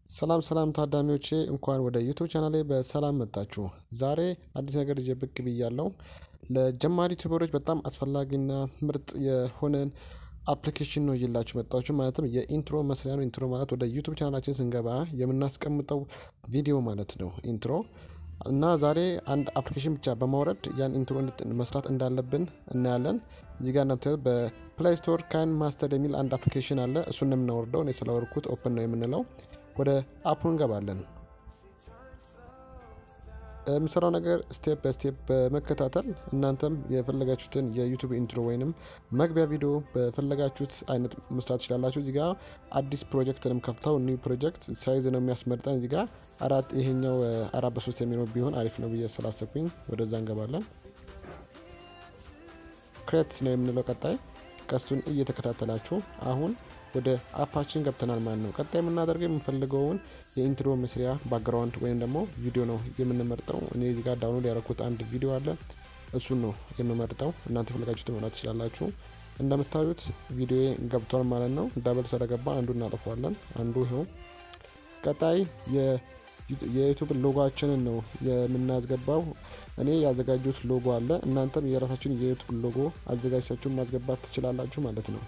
ሰላም ሰላም ታዳሚዎቼ እንኳን ወደ ዩቱብ ቻናሌ በሰላም መጣችሁ። ዛሬ አዲስ ነገር ይዤ ብቅ ብያለሁ። ለጀማሪ ዩቱበሮች በጣም አስፈላጊና ምርጥ የሆነን አፕሊኬሽን ነው ይዤላችሁ መጣችሁ። ማለትም የኢንትሮ መስሪያ ነው። ኢንትሮ ማለት ወደ ዩቱብ ቻናላችን ስንገባ የምናስቀምጠው ቪዲዮ ማለት ነው ኢንትሮ እና ዛሬ አንድ አፕሊኬሽን ብቻ በማውረድ ያን ኢንትሮ መስራት እንዳለብን እናያለን። እዚህ ጋር እንደምታዩት በፕላይ ስቶር ካን ማስተር የሚል አንድ አፕሊኬሽን አለ። እሱን ነው የምናወርደው። እኔ ስለወርኩት ኦፕን ነው የምንለው። ወደ አፑ እንገባለን። የምሰራው ነገር ስቴፕ በስቴፕ በመከታተል እናንተም የፈለጋችሁትን የዩቱብ ኢንትሮ ወይንም መግቢያ ቪዲዮ በፈለጋችሁት አይነት መስራት ትችላላችሁ። እዚጋ አዲስ ፕሮጀክትንም ከፍተው ኒው ፕሮጀክት ሳይዝ ነው የሚያስመርጠን። እዚጋ አራት ይሄኛው አራት በሶስት የሚለው ቢሆን አሪፍ ነው ብዬ ስላሰብኩኝ ወደዛ እንገባለን። ክሬት ነው የምንለው ቀጣይ ቀስቱን እየተከታተላችሁ አሁን ወደ አፓችን ገብተናል ማለት ነው። ቀጣይ የምናደርገው የምንፈልገውን የኢንትሮ መስሪያ ባክግራውንድ ወይም ደግሞ ቪዲዮ ነው የምንመርጠው። እኔ እዚህ ጋር ዳውንሎድ ያደረኩት አንድ ቪዲዮ አለ። እሱን ነው የምመርጠው። እናንተ ፈለጋችሁ መምራት ትችላላችሁ። እንደምታዩት ቪዲዮ ገብቷል ማለት ነው። ዳብል ስለገባ አንዱ እናጠፈዋለን። አንዱ ይኸው። ቀጣይ የዩቱብ ሎጎችንን ነው የምናስገባው። እኔ ያዘጋጁት ሎጎ አለ። እናንተም የራሳችሁን የዩቱብ ሎጎ አዘጋጅታችሁ ማስገባት ትችላላችሁ ማለት ነው።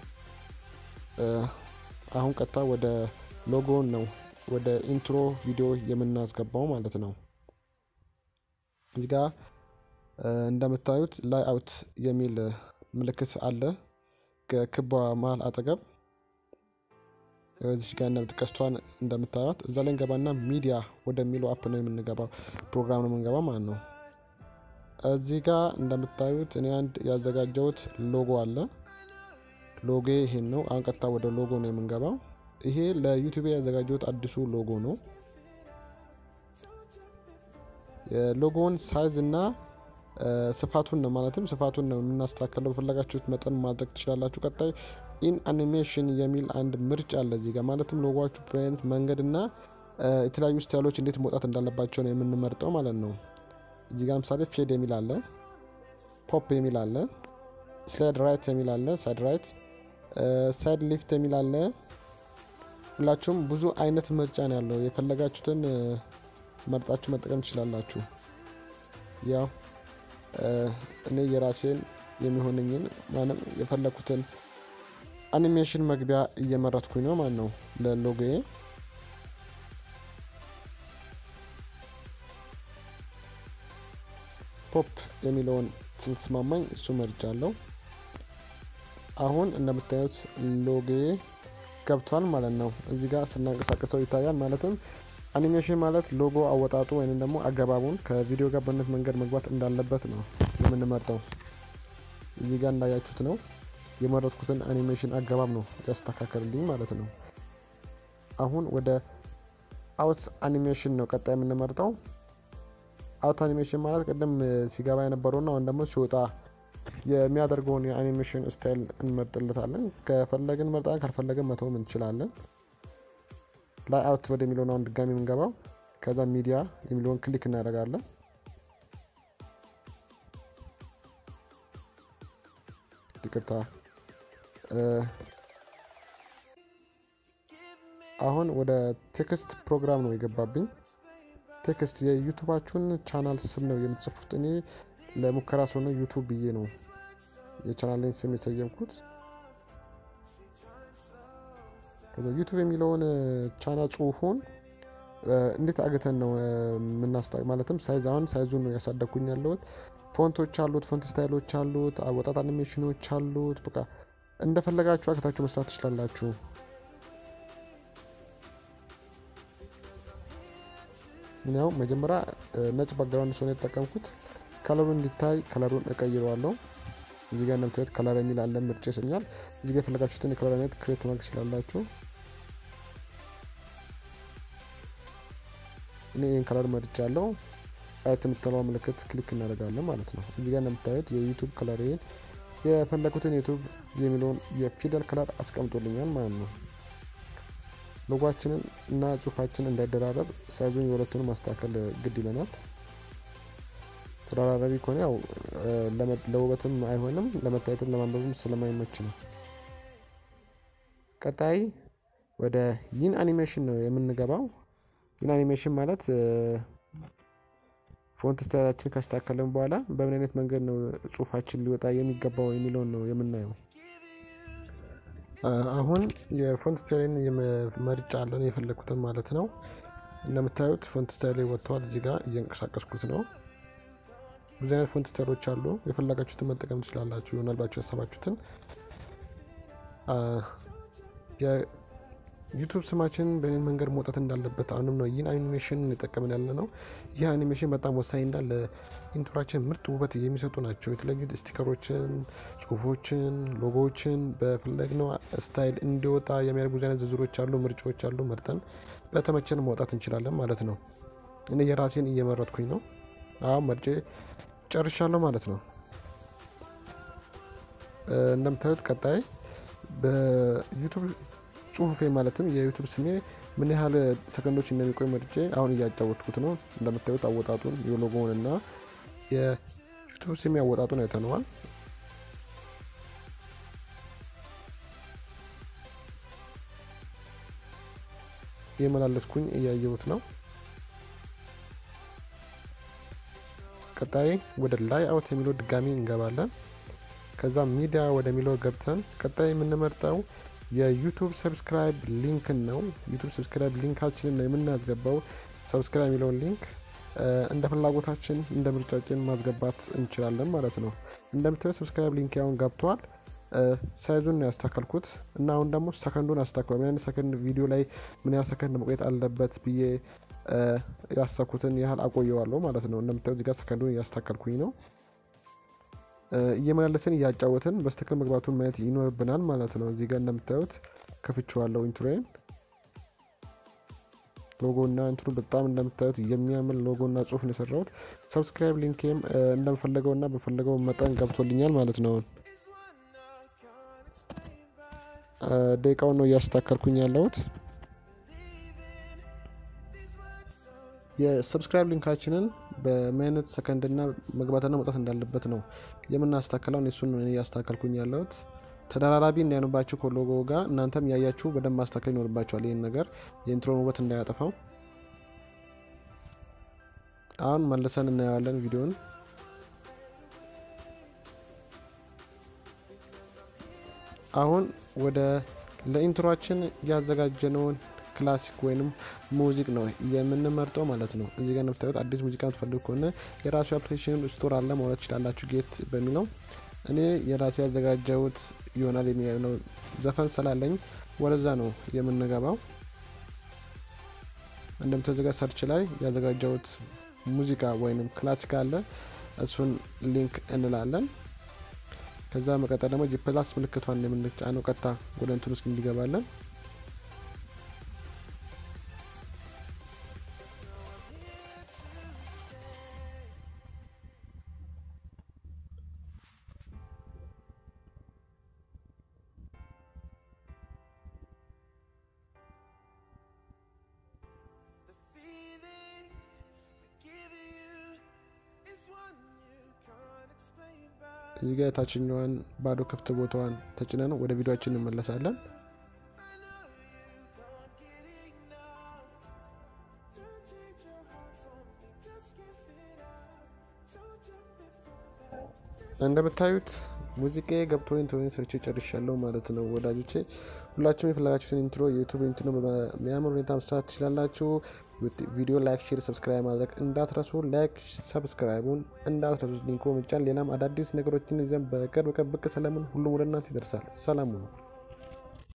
አሁን ቀጥታ ወደ ሎጎን ነው ወደ ኢንትሮ ቪዲዮ የምናስገባው ማለት ነው። እዚህ ጋ እንደምታዩት ላይ አውት የሚል ምልክት አለ ከክቧ መሀል አጠገብ እዚህ ጋር ቀስቷን እንደምታዩት እዛ ላይ እንገባና ሚዲያ ወደሚለው አፕ ነው የምንገባው ፕሮግራም ነው የምንገባው ማለት ነው። እዚህ ጋር እንደምታዩት እኔ አንድ ያዘጋጀሁት ሎጎ አለ። ሎጎ ይሄን ነው። አሁን ቀጥታ ወደ ሎጎ ነው የምንገባው። ይሄ ለዩቲዩብ ያዘጋጀሁት አዲሱ ሎጎ ነው። የሎጎውን ሳይዝ እና ስፋቱን ነው ማለትም ስፋቱን ነው የምናስተካከለው። በፈለጋችሁት መጠን ማድረግ ትችላላችሁ። ቀጣይ ኢን አኒሜሽን የሚል አንድ ምርጫ አለ እዚህ ጋር ማለትም ሎጎችሁ በአይነት መንገድ እና የተለያዩ ስታይሎች እንዴት መውጣት እንዳለባቸው ነው የምንመርጠው ማለት ነው። እዚህ ጋር ምሳሌ ፌድ የሚል አለ፣ ፖፕ የሚል አለ፣ ስላይድ ራይት የሚል አለ፣ ሳይድ ራይት፣ ሳይድ ሊፍት የሚል አለ። ሁላችሁም ብዙ አይነት ምርጫ ነው ያለው። የፈለጋችሁትን መርጣችሁ መጠቀም ትችላላችሁ። ያው እኔ የራሴን የሚሆነኝን ማንም የፈለኩትን አኒሜሽን መግቢያ እየመረጥኩኝ ነው ማለት ነው ለሎጎዬ። ፖፕ የሚለውን ስለተስማማኝ እሱ መርጫለሁ። አሁን እንደምታዩት ሎጎዬ ገብቷል ማለት ነው። እዚህ ጋር ስናንቀሳቀሰው ይታያል። ማለትም አኒሜሽን ማለት ሎጎ አወጣጡ ወይም ደግሞ አገባቡን ከቪዲዮ ጋር በነት መንገድ መግባት እንዳለበት ነው የምንመርጠው። እዚህ ጋር እንዳያችሁት ነው የመረጥኩትን አኒሜሽን አገባብ ነው ያስተካከልልኝ ማለት ነው። አሁን ወደ አውት አኒሜሽን ነው ቀጣይ የምንመርጠው። አውት አኒሜሽን ማለት ቅድም ሲገባ የነበረውና አሁን ደግሞ ሲወጣ የሚያደርገውን የአኒሜሽን ስታይል እንመርጥለታለን። ከፈለግን መርጣን ካልፈለግን መተውም እንችላለን። ላይ አውት ወደሚለውን አሁን ድጋሚ የምንገባው ከዛ ሚዲያ የሚለውን ክሊክ እናደርጋለን። ይቅርታ አሁን ወደ ቴክስት ፕሮግራም ነው የገባብኝ። ቴክስት የዩቱባችሁን ቻናል ስም ነው የምትጽፉት። እኔ ለሙከራ ስለሆነ ዩቱብ ብዬ ነው የቻናሌን ስም የሰየምኩት። ከዛ ዩቱብ የሚለውን ቻናል ጽሁፉን እንዴት አግተን ነው የምናስታ ማለትም ሳይዝ አሁን ሳይዙን ነው ያሳደግኩኝ ያለሁት። ፎንቶች አሉት፣ ፎንት ስታይሎች አሉት፣ አወጣት አኒሜሽኖች አሉት። በቃ እንደፈለጋችሁ አግታችሁ መስራት ትችላላችሁ። ያው መጀመሪያ ነጭ ባክግራውንድ ስለሆነ የተጠቀምኩት ከለሩን እንዲታይ ከለሩን እቀይረዋለሁ። እዚህ ጋር እንደምታዩት ከለር የሚል አለ ምርጫ ይሰኛል። እዚህ ጋር የፈለጋችሁትን የከለር አይነት ክሬት ማድረግ ትችላላችሁ። እኔ ይህን ከለር መርጫ ያለው አይት የምትለው ምልክት ክሊክ እናደርጋለን ማለት ነው። እዚህ ጋር እንደምታዩት የዩቱብ ከለር የፈለጉትን ዩቱብ የሚለውን የፊደል ከለር አስቀምጦልኛል ማለት ነው። ሎጓችንን እና ጽሁፋችንን እንዳይደራረብ ሳይዙን የሁለቱን ማስተካከል ግድ ይለናል። ተደራራቢ ከሆነ ያው ለውበትም አይሆንም፣ ለመታየትም ለማንበብም ስለማይመች ነው። ቀጣይ ወደ ይን አኒሜሽን ነው የምንገባው። ይህን አኒሜሽን ማለት ፎንት ስታይላችን ካስተካከለን በኋላ በምን አይነት መንገድ ነው ጽሁፋችን ሊወጣ የሚገባው የሚለውን ነው የምናየው። አሁን የፎንት ስታይልን መርጫ አለን የፈለግኩትን ማለት ነው። እንደምታዩት ፎንት ስታይል ወጥተዋል። እዚህ ጋር እየንቀሳቀስኩት ነው። ብዙ አይነት ፎንት ስታይሎች አሉ። የፈለጋችሁትን መጠቀም ትችላላችሁ። ይሆናል ባችሁ ያሰባችሁትን ዩቱብ ስማችን በእኔን መንገድ መውጣት እንዳለበት አሁንም ነው ይህን አኒሜሽን እንጠቀምን ያለ ነው። ይህ አኒሜሽን በጣም ወሳኝ እንዳለ ኢንትሮችን ምርጥ ውበት የሚሰጡ ናቸው። የተለያዩ ስቲከሮችን፣ ጽሁፎችን፣ ሎጎዎችን በፈለግነው ስታይል እንዲወጣ የሚያደርጉ ብዙ አይነት ዝርዝሮች አሉ፣ ምርጫዎች አሉ። መርጠን በተመቸን ማውጣት እንችላለን ማለት ነው። እኔ የራሴን እየመረጥኩኝ ነው። አሁን መርጬ ጨርሻለሁ ማለት ነው። እንደምታዩት ቀጣይ በዩቱብ ጽሁፌ ማለትም የዩቱብ ስሜ ምን ያህል ሰከንዶች እንደሚቆይ መርጬ አሁን እያጫወትኩት ነው። እንደምታዩት አወጣጡን የሎጎውን እና የዩቱብ ስሜ አወጣጡን አይተነዋል። የመላለስኩኝ እያየሁት ነው። ቀጣይ ወደ ላይ አውት የሚለው ድጋሚ እንገባለን። ከዛ ሚዲያ ወደሚለው ገብተን ቀጣይ የምንመርጠው የዩቱብ ሰብስክራይብ ሊንክን ነው። ዩቱብ ሰብስክራይብ ሊንካችንን ነው የምናስገባው። ሰብስክራይብ የሚለውን ሊንክ እንደ ፍላጎታችን እንደ ምርጫችን ማስገባት እንችላለን ማለት ነው። እንደምታዩ ሰብስክራይብ ሊንክ ያሁን ገብቷል። ሳይዙን ያስተካከልኩት እና አሁን ደግሞ ሰከንዱን አስተካክሏል። ምን አይነት ሰከንድ ቪዲዮ ላይ ምን ያህል ሰከንድ መቆየት አለበት ብዬ ያሰብኩትን ያህል አቆየዋለሁ ማለት ነው። እንደምታዩ እዚጋ ሰከንዱን እያስተካከልኩኝ ነው። እየመላለስን እያጫወትን በስትክክል መግባቱን ማየት ይኖርብናል ማለት ነው። እዚህ ጋር እንደምታዩት ከፍቼዋለሁ ኢንትሮዬን ሎጎና እንትኑ በጣም እንደምታዩት የሚያምር ሎጎና ጽሁፍ ነው የሰራሁት። ሰብስክራይብ ሊንኬም እንደምፈለገውና በፈለገው መጠን ገብቶልኛል ማለት ነው። ደቂቃውን ነው እያስተካከልኩኝ ያለሁት። የሰብስክራይብ ሊንካችንን በምን አይነት ሰከንድና መግባትና መውጣት እንዳለበት ነው የምናስተካከለው። እሱን እያስተካከልኩኝ ያለሁት ተደራራቢ እንዳይሆንባችሁ ከሎጎ ጋር እናንተም ያያችሁ በደንብ ማስተካከል ይኖርባችኋል። ይህን ነገር የኢንትሮን ውበት እንዳያጠፋው። አሁን መልሰን እናየዋለን ቪዲዮን። አሁን ወደ ለኢንትሮችን ያዘጋጀነውን ክላሲክ ወይንም ሙዚቅ ነው የምንመርጠው ማለት ነው። እዚህ ጋር እንደምታዩት አዲስ ሙዚቃ የምትፈልጉ ከሆነ የራሱ አፕሊኬሽን ስቶር አለ ማለት ትችላላችሁ። ጌት በሚለው እኔ የራሴ ያዘጋጀሁት ይሆናል የሚለው ዘፈን ስላለኝ ወደዛ ነው የምንገባው። እንደምታዘጋ ሰርች ላይ ያዘጋጀሁት ሙዚቃ ወይንም ክላሲክ አለ። እሱን ሊንክ እንላለን። ከዛ መቀጠል ደግሞ ጂፕላስ ምልክቷን የምንጫነው ቀጥታ ወደ እንትን ውስጥ እንዲገባለን። እዚህ ጋር የታችኛዋን ባዶ ክፍት ቦታዋን ተጭነን ወደ ቪዲዮችን እንመለሳለን። እንደምታዩት ሙዚቃ ገብቶ ኢንትሮን ሰርቼ ጨርሻለሁ ማለት ነው ወዳጆቼ። ሁላችሁም የፈለጋችሁትን ኢንትሮ የዩቱብ ኢንትሮ በሚያምር ሁኔታ መስራት ትችላላችሁ። ቪዲዮ ላይክ፣ ሼር፣ ሰብስክራይብ ማድረግ እንዳትረሱ። ላይክ ሰብስክራይቡን እንዳትረሱ። ሊንኮ ምጫን ሌላም አዳዲስ ነገሮችን ይዘን በቅርብ ቀን ብቅ ስለምን ሁሉም ወደ እናንተ ይደርሳል። ሰላም ነው።